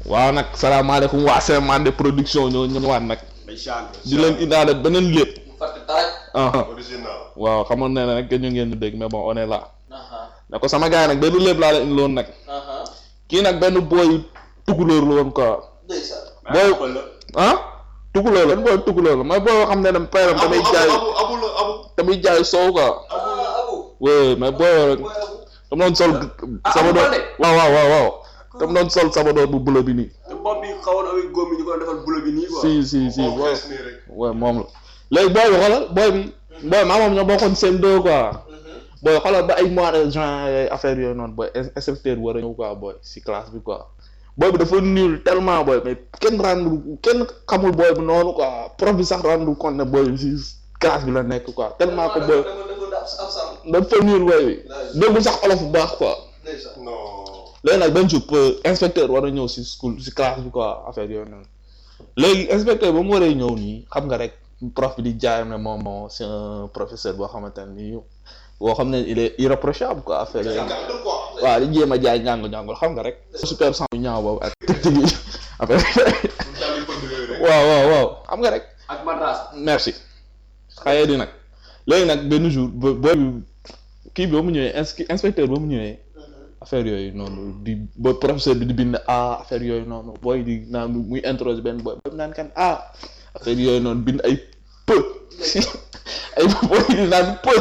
waaw nag salaamaaleykum waa Semande production ñoo ñëwaat nag ay chant di leen indaale beneen lépp fàtte taraj. ah original waaw xamoon ne nag ñu ngeen di dégg mais bon on est là ne ko sama gars yi nag benn lépp laa la indiloon nag kii nag benn booy tukulóor la woon quoi ndeysaan. booy ah tukulóor la booy tukulóor la mooy booy boo xam ne dem payam tamit jaay abu abu la abu tamit jaay soow quoi ah abu. oui mais booy rek mooy abu. dama doon sol ah, sabadoor Abu Balde. waaw waaw waaw waaw dama doon sol sabadoor bu bulo bi nii te bopp bi xawoon avec góom yi ñu ko doon defal bulo bi nii quoi si si si moom booy fees nii rek waaw moom la léegi booy bi xoolal booy bi booy maa moom ñoo bokkoon seen deux quoi booy xoolal ba ay mois de juin yooyu affaire yooyu noonu booy in- inspecteur war a ñëw quoi booy si classe bi quoi booy bi dafa nul tellement booy mais kenn rendre kenn xamul booy bi noonu quoi prof bi sax rendre compte ne booy bi si classe bi la nekk quoi tellement que booy dama dama dama ab sam. dafa nul booy bi déggul sax olof bu baax quoi ndeysaan. non léegi nag benn jour peu inspecteur war a ñëw si school si classe bi quoi affaire yooyu noonu léegi inspecteur ba mu waree ñëw nii xam nga rek prof bi di jaayam ne moom moo c'est un professeur boo xamante ne nii boo xam ne il est irréprochable quoi affaire yooyu waaw di jéem a jaay njàng njàngul xam nga rek super sang yu ñaaw boobu ak tëgg yi affaire waaw waaw waaw xam nga rek ak madras. merci xaye di nag léegi nag benn jour bo booy bi kii bi ba mu ñëwee ins- inspecteur ba mu ñëwee affaire yooyu noonu di ba professeur bi di bind ah affaire yooyu noonu booy di naan muy interroger benn booy ba mu naan kan ah affaire yooyu noonu bind ay peu ay booy di naan peu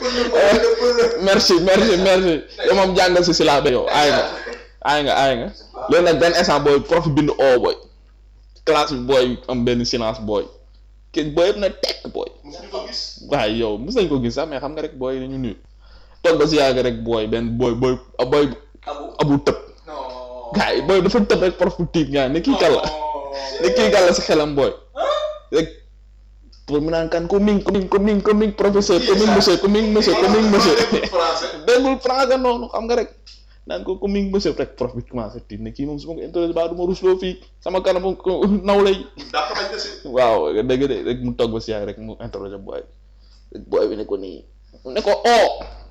merci merci merci yow moom jàngal si si laa ba yow aay nga aay nga aay nga léegi nag benn instant booy prof bind oo booy classe bi booy am benn silence booy kenn booy yëpp na tekk booy musuñu ko gis waaye yow mos nañ ko gis sax mais xam nga rek booy dañu nuyu toog ba si yàgg rek booy benn booy booy booy abu. abu tëb non. gars yi booy dafa tëb rek prof bu tiit nga ne kii kàlla ne kii kàlla si xelam booy rek pour mu naan kan ko ming ko ming ko ming ko ming professeur ko ming monsieur ko ming monsieur ko ming monsieur déggul français noonu xam nga rek naan ko ko ming monsieur rek prof bi commencé tiit ne kii moom su ma ko interroger ba du ma rusloo fii sama kanam ko naw lay daa ko bañ na si waaw dëgg de rek mu toog ba si yàgg rek mu interroger booy bi booy bi ne ko nii ne ko oh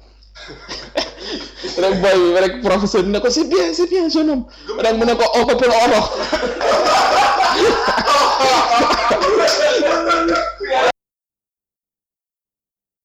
rek booy bi rek professeur bi ne ko c'est bien c'est bien jeune homme rek mu ne ko oh ko pour oto